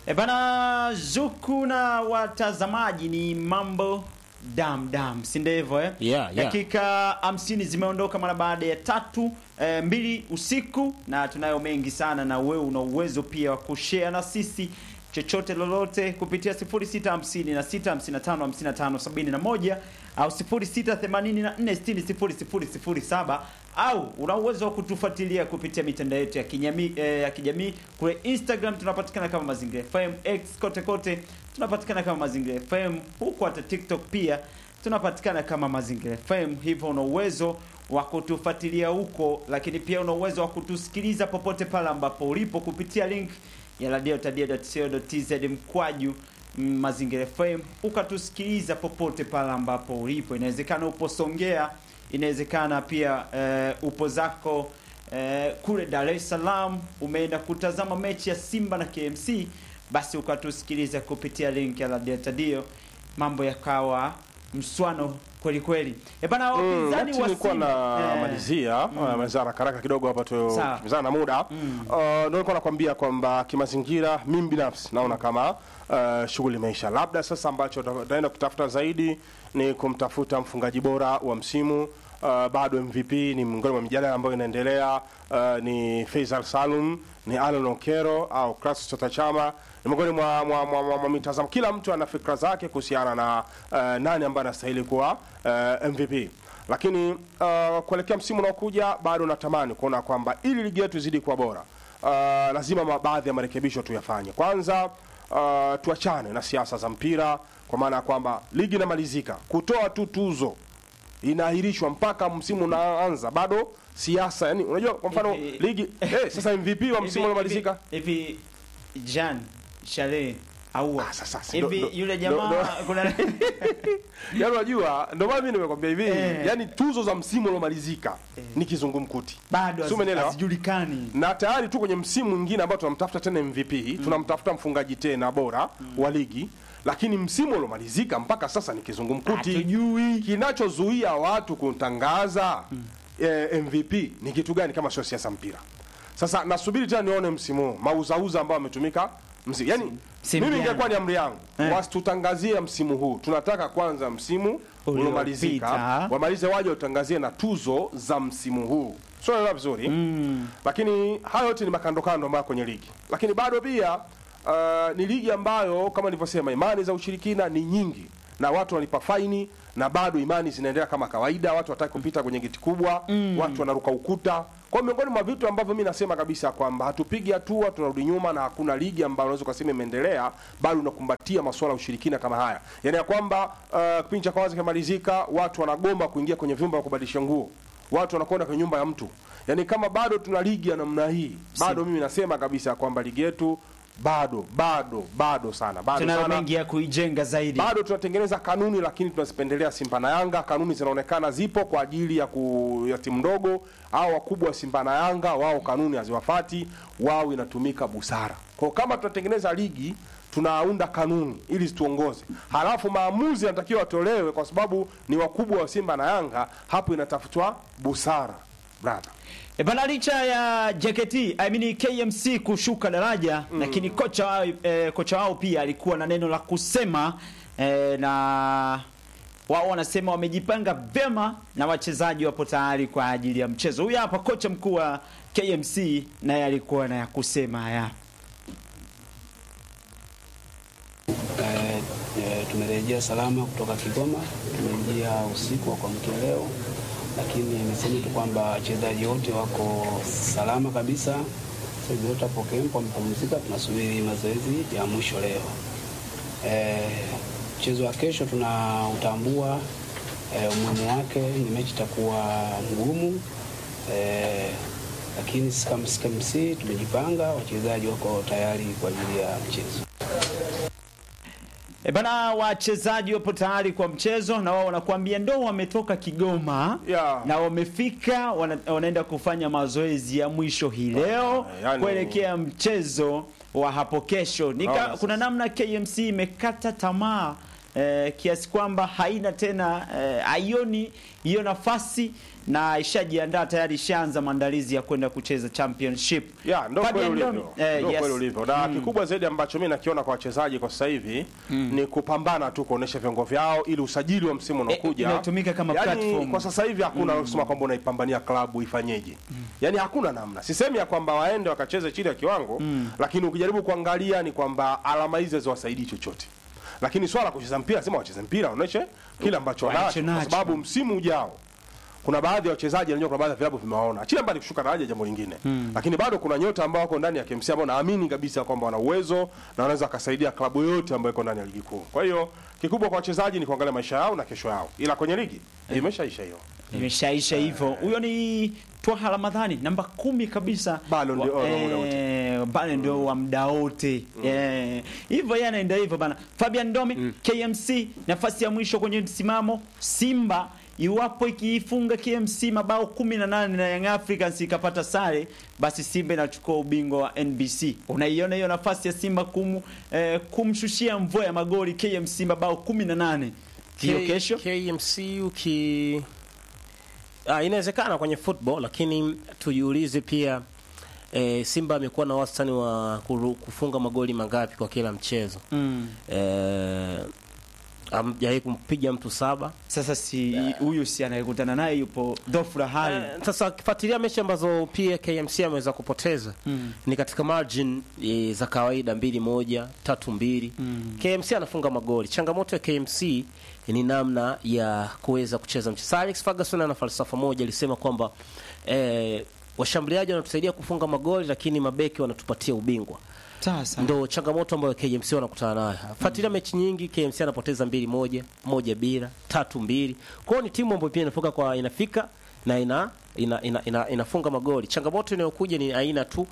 E bana, Zuku na watazamaji ni mambo dam dam, si ndio hivyo eh? Yeah, yeah. Dakika hamsini zimeondoka mara baada ya tatu eh, mbili usiku, na tunayo mengi sana, na wewe una uwezo pia wa kushare na sisi chochote lolote kupitia 0650 na 655 55 71 au 0684600007 au una uwezo wa kutufuatilia kupitia mitandao yetu ya kijamii eh, ya kijamii kule Instagram tunapatikana kama Mazingira FM, X kote kote tunapatikana kama Mazingira FM, huku hata TikTok pia tunapatikana kama Mazingira FM. Hivyo una uwezo wa kutufuatilia huko, lakini pia una uwezo wa kutusikiliza popote pale ambapo ulipo kupitia link ya radiotadia.co.tz mkwaju mm, Mazingira FM, ukatusikiliza popote pale ambapo ulipo. Inawezekana upo Songea, inawezekana pia eh, upo zako eh, kule Dar es Salaam, umeenda kutazama mechi ya Simba na KMC, basi ukatusikiliza kupitia link ya radiotadio, mambo yakawa mswano kweli kweli. E bana, Mm, wapinzani wakati wa nilikuwa Simba na eh, malizia mm. malizia haraka haraka kidogo hapa tu Sawa. kimbizana na muda mm. uh, ndio nilikuwa nakwambia kwamba kimazingira mimi binafsi naona kama uh, shughuli imeisha. Labda sasa ambacho tutaenda kutafuta zaidi ni kumtafuta mfungaji bora wa msimu. Uh, bado MVP ni miongoni mwa mijadala ambayo inaendelea. Uh, ni Faisal Salum, ni Alan Okero au Clatous Chota Chama ni miongoni mwa, mwa, mwa, mwa, mwa mitazamo. Kila mtu ana fikra zake kuhusiana na uh, nani ambaye anastahili kuwa uh, MVP lakini uh, kuelekea msimu unaokuja bado natamani kuona kwamba ili ligi yetu izidi kuwa bora uh, lazima ma- baadhi ya marekebisho tuyafanye. Kwanza uh, tuachane na siasa za mpira, kwa maana ya kwamba ligi inamalizika, kutoa tu tuzo inaahirishwa mpaka msimu unaanza, bado siasa. Yani unajua, kwa mfano Hivi- ligi eh, sasa MVP wa msimu Hivi- unamalizika hivi hivi Jean Shale aua Ah, sasa, si- hivi ndo- yule ndo- jamaa ndo- kuna yani unajua, ndio maana mimi nimekwambia hivi Eh. yani tuzo za msimu uliomalizika ni kizungumkuti bado Si umenielewa? hazijulikani. na tayari tu kwenye msimu mwingine ambao tunamtafuta tena MVP tunamtafuta mfungaji tena bora wa ligi, lakini msimu uliomalizika mpaka sasa ni kizungumkuti. Hatujui. Kinachozuia watu kutangaza eh, MVP ni kitu gani kama sio siasa mpira? Sasa nasubiri tena nione msimu huu mauzauza ambao ametumika msimu, yani Msimu mimi gani? ingekuwa ni amri yangu Eh. wasitutangazie msimu huu, tunataka kwanza msimu uliomalizika Uliopita. wamalize waje watangazie na tuzo za msimu huu, sio naelewa vizuri mm. Lakini hayo yote ni makandokando ambayo kwenye ligi, lakini bado pia uh, ni ligi ambayo kama nilivyosema, imani za ushirikina ni nyingi na watu wanalipa faini na bado imani zinaendelea kama kawaida, watu wataki kupita kwenye geti kubwa mm. watu wanaruka ukuta. Kwa hiyo miongoni mwa vitu ambavyo mi nasema kabisa kwamba hatupigi hatua, tunarudi nyuma, na hakuna ligi ambayo unaweza ukasema imeendelea bado unakumbatia masuala ya ushirikina kama haya, yaani ya kwamba uh, kipindi cha kwanza kimalizika, watu wanagomba kuingia kwenye vyumba vya kubadilisha nguo, watu wanakwenda kwenye nyumba ya mtu. Yaani kama bado tuna ligi ya namna hii, bado mimi nasema kabisa kwamba ligi yetu bado bado bado sana bado Tunayo sana mengi ya kuijenga zaidi. bado tunatengeneza kanuni lakini tunazipendelea Simba na Yanga. Kanuni zinaonekana zipo kwa ajili ya, ku, ya timu ndogo au wakubwa wa Simba na Yanga, wao kanuni haziwafati, wao inatumika busara. Kwa hiyo kama tunatengeneza ligi tunaunda kanuni ili zituongoze, halafu maamuzi yanatakiwa yatolewe kwa sababu ni wakubwa wa Simba na Yanga, hapo inatafutwa busara brother. E bana, licha ya JKT I mean KMC kushuka daraja lakini kocha wao eh, kocha wao pia alikuwa na neno la kusema eh, na wao wanasema wamejipanga vyema na wachezaji wapo tayari kwa ajili ya mchezo. Huyu hapa kocha mkuu wa KMC naye alikuwa na ya kusema haya. Eh, eh, tumerejea salama kutoka Kigoma, tumeingia usiku wa kuamkia leo, lakini niseme tu kwamba wachezaji wote wako salama kabisa. Sasa hivi wote hapo kempo wamepumzika, tunasubiri mazoezi ya mwisho leo. Eh, mchezo wa kesho tunautambua eh, umuhimu wake, ni mechi itakuwa ngumu eh, lakini sisi kama KMC tumejipanga, wachezaji wako tayari kwa ajili ya mchezo. E bana, wachezaji wapo tayari kwa mchezo na wao wanakuambia ndo wametoka Kigoma Yeah. na wamefika wana, wanaenda kufanya mazoezi ya mwisho hii leo yani- kuelekea mchezo wa hapo kesho. Nika, Naona sasa. kuna namna KMC imekata tamaa eh, kiasi kwamba haina tena eh, haioni hiyo nafasi na ishajiandaa tayari, ishaanza maandalizi ya kwenda kucheza championship. ya ndo Fabian kweli Ndomi, ulivyo eh, ndo yes. kweli ulivyo na kikubwa zaidi ambacho mi nakiona kwa wachezaji kwa sasa hivi ni kupambana tu kuonesha viwango vyao ili usajili wa msimu unaokuja inatumika kama yani, platform. kwa sasa hivi hakuna kusema kwamba unaipambania klabu ifanyeje yani hakuna namna sisemi ya kwamba waende wakacheze chini ya kiwango lakini ukijaribu kuangalia ni kwamba alama hizi haziwasaidii chochote lakini swala la kucheza mpira sema wacheze mpira waoneshe kile ambacho Wanacho wanacho kwa nacho. sababu msimu ujao kuna baadhi ya wachezaji najua kuna baadhi ya vilabu vimewaona chile mbali kushuka daraja jambo lingine lakini bado kuna nyota ambao wako ndani ya KMC ambao naamini kabisa kwamba wana uwezo na wanaweza wakasaidia klabu yoyote ambayo iko ndani ya ligi kuu kwa hiyo kikubwa kwa wachezaji ni kuangalia maisha yao na kesho yao ila kwenye ligi imeshaisha hiyo imeshaisha hivyo. Huyo ni Twaha Ramadhani namba kumi kabisa, Ballon d'Or wa muda wote. eh, Ballon d'Or wa muda wote Eh, hivyo yeye anaenda hivyo bana. Fabian Ndomi KMC nafasi ya mwisho kwenye msimamo. Simba iwapo ikiifunga KMC mabao 18 na Young Africans ikapata sare, basi Simba inachukua ubingwa wa NBC. Unaiona hiyo nafasi ya Simba kumu, eh, kumshushia mvua ya magoli KMC mabao 18 hiyo K- kesho KMC uki ah, inawezekana kwenye football lakini tujiulize pia eh, Simba amekuwa na wastani wa kuru- kufunga magoli mangapi kwa kila mchezo mm. eh, amjawahi kumpiga mtu saba Sasa si huyu si anayekutana naye yupo dhofura hali Eh, sasa ukifuatilia mechi ambazo pia KMC ameweza kupoteza Mm. ni katika margin e, za kawaida mbili moja tatu mbili Mm. KMC anafunga magoli. Changamoto ya KMC ni namna ya kuweza kucheza mchezo. Sir Alex Ferguson ana falsafa moja, alisema kwamba eh, washambuliaji wanatusaidia kufunga magoli, lakini mabeki wanatupatia ubingwa. sasa Ndo changamoto ambayo KMC wanakutana nayo. Fuatilia mechi nyingi, KMC anapoteza mbili moja, moja bila, tatu mbili. Kwa hiyo ni timu ambayo pia inafika kwa inafika na ina, ina, ina, ina inafunga magoli. Changamoto inayokuja ni aina tu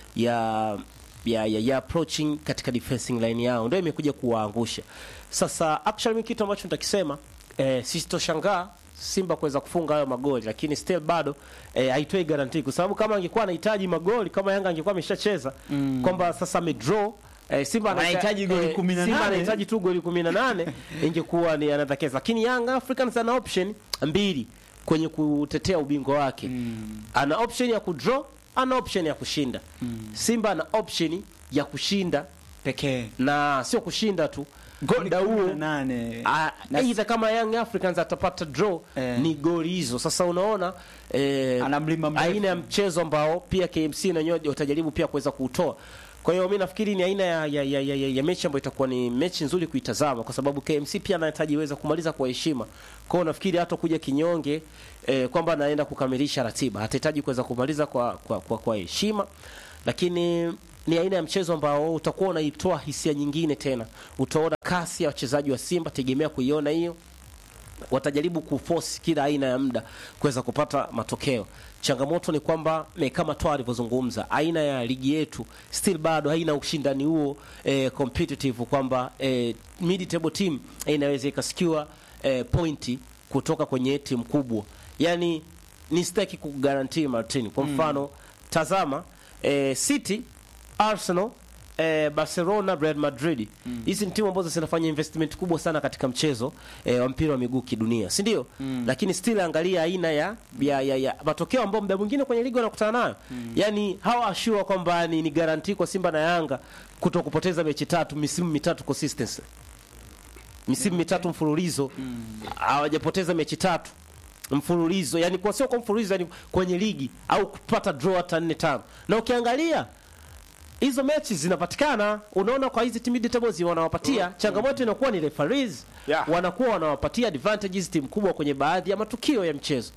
ya ya, ya, ya approaching katika defensing line yao ndio imekuja kuwaangusha. Sasa actually mimi kitu ambacho nitakisema eh, sisitoshangaa Simba kuweza kufunga hayo magoli, lakini still bado eh, haitoi guarantee kwa sababu kama angekuwa anahitaji magoli kama Yanga angekuwa ameshacheza mm. kwamba sasa amedraw eh, Simba Anahitaji goli 18. Simba anahitaji tu goli 18 ingekuwa ni another case, lakini Young Africans ana option mbili kwenye kutetea ubingwa wake mm. ana option ya kudraw, ana option ya kushinda mm. Simba ana option ya kushinda pekee na sio kushinda tu goli muda huo 18 Ah, Na- aidha kama Young Africans atapata draw Eh. ni goli hizo. Sasa unaona eh, Ana mlima mrefu. aina ya mchezo ambao pia KMC na wenyewe watajaribu pia kuweza kuutoa. Kwa hiyo mimi nafikiri ni aina ya, ya, ya, ya, ya, ya mechi ambayo itakuwa ni mechi nzuri kuitazama kwa sababu KMC pia anahitaji iweza kumaliza kwa heshima. Kwa hiyo nafikiri hata kuja kinyonge eh, kwamba anaenda kukamilisha ratiba, atahitaji kuweza kumaliza kwa kwa, kwa, kwa heshima lakini ni aina ya mchezo ambao utakuwa unaitoa hisia nyingine tena. Utaona kasi ya wachezaji wa Simba, tegemea kuiona hiyo. Watajaribu kuforce kila aina ya muda kuweza kupata matokeo. Changamoto ni kwamba eh, kama toa alivyozungumza, aina ya ligi yetu still bado haina ushindani huo eh, competitive kwamba eh, mid table team eh, inaweza ikasikiwa eh, pointi kutoka kwenye timu kubwa. Yani ni sitaki kugarantii Martin. Kwa mfano tazama eh, City, Arsenal, eh, Barcelona, Real Madrid. Hizi ni timu ambazo zinafanya investment kubwa sana katika mchezo eh, wa mpira wa miguu kidunia, si ndio? Lakini still angalia aina ya ya, ya, ya matokeo ambayo muda mwingine kwenye ligi wanakutana nayo. Yaani hawa assure kwamba ni, ni guarantee kwa Simba na Yanga kuto kupoteza mechi tatu misimu mitatu consistency. Misimu mitatu mfululizo hawajapoteza mechi tatu mfululizo yani kwa sio kwa mfululizo yani kwenye ligi au kupata draw hata nne tano na ukiangalia hizo mechi zinapatikana unaona kwa hizi team tables wanawapatia changamoto inakuwa ni referees Yeah. wanakuwa wanawapatia advantages timu kubwa kwenye baadhi ya matukio ya mchezo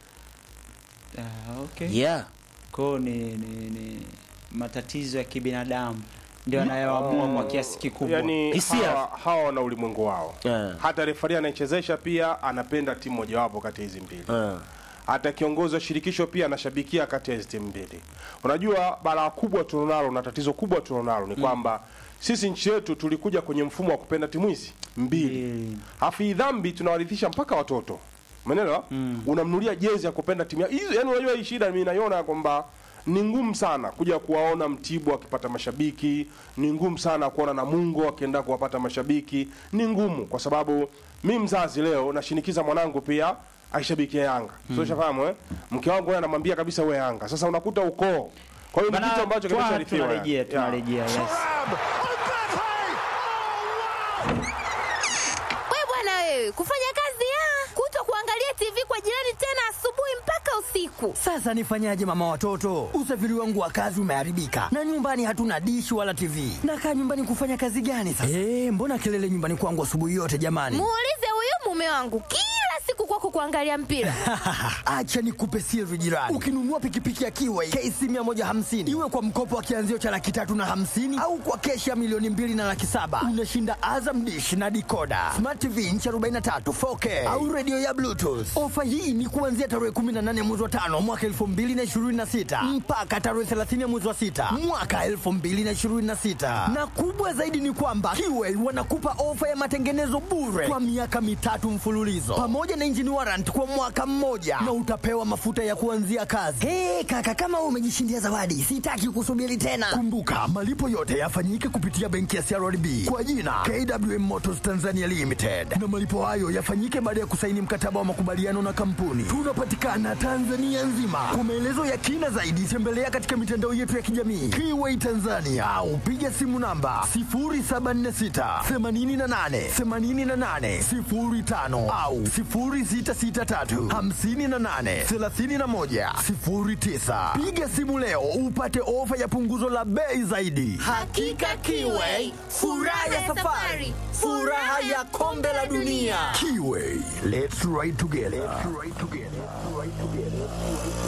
Ah, okay. yeah Kwa ni, ni, ni matatizo ya kibinadamu ndio anayoamua kwa kiasi kikubwa. yani Hisia. hawa, hawa wana ulimwengu wao Yeah. hata refari anaichezesha pia anapenda timu mojawapo kati ya hizi mbili uh. hata kiongozi wa shirikisho pia anashabikia kati ya hizi timu mbili. Unajua, balaa kubwa tulionalo na tatizo kubwa tulionalo ni kwamba sisi nchi yetu tulikuja kwenye mfumo wa kupenda timu hizi mbili, Mbili. hafu hii dhambi tunawarithisha mpaka watoto, umeelewa? Unamnulia jezi ya kupenda timu ya- hizo. Yani unajua hii shida mimi naiona kwamba ni ngumu sana kuja kuwaona Mtibwa akipata mashabiki, ni ngumu sana kuona Namungo akienda kuwapata mashabiki, ni ngumu kwa sababu mi mzazi leo nashinikiza mwanangu pia aishabikia Yanga. So ushafahamu eh? Mke wangu yeye anamwambia kabisa we Yanga. Sasa unakuta ukoo. Kwa hiyo ni Bana, kitu ambacho twa- kimesharithiwa. tunarejea Yeah. tunarejea yes. We bwana wewe, kufanya kazi ya kuto kuangalia TV kwa jirani tena asubuhi mpaka usiku. Sasa nifanyaje mama watoto? Usafiri wangu wa kazi umeharibika na nyumbani hatuna dishi wala TV. Nakaa nyumbani kufanya kazi gani sasa? Eh, mbona kelele nyumbani kwangu asubuhi yote jamani? Muulize huyu mume wangu kila siku kwako kuangalia mpira. Acha nikupe siri jirani. Ukinunua pikipiki ya Kiway KC 150 iwe kwa mkopo wa kianzio cha laki tatu na hamsini au kwa keshi ya milioni mbili na laki saba unashinda Azam dish na dikoda smart TV inchi 43 4K au redio ya Bluetooth. Ofa hii ni kuanzia tarehe 18 mwezi wa tano mwaka 2026 mpaka tarehe 30 mwezi wa sita mwaka 2026 na kubwa zaidi ni kwamba Kiway wanakupa ofa ya matengenezo bure kwa miaka mitatu mfululizo pamoja na engine warrant kwa mwaka mmoja na utapewa mafuta ya kuanzia kazi. Hey, kaka kama wewe umejishindia zawadi, sitaki kusubiri tena. Kumbuka malipo yote yafanyike kupitia benki ya CRDB kwa jina KWM Motors Tanzania Limited, na malipo hayo yafanyike baada ya kusaini mkataba wa makubaliano na kampuni. Tunapatikana Tanzania nzima. Kwa maelezo ya kina zaidi, tembelea katika mitandao yetu ya kijamii Kiway Tanzania au piga simu namba 0746 88 88 05 au 0663 58 31 09. Piga simu leo upate ofa ya punguzo la bei zaidi. Hakika Kiway, furaha ya safari, furaha ya kombe la dunia. Kiway, let's ride together. Let's ride together. Let's ride together.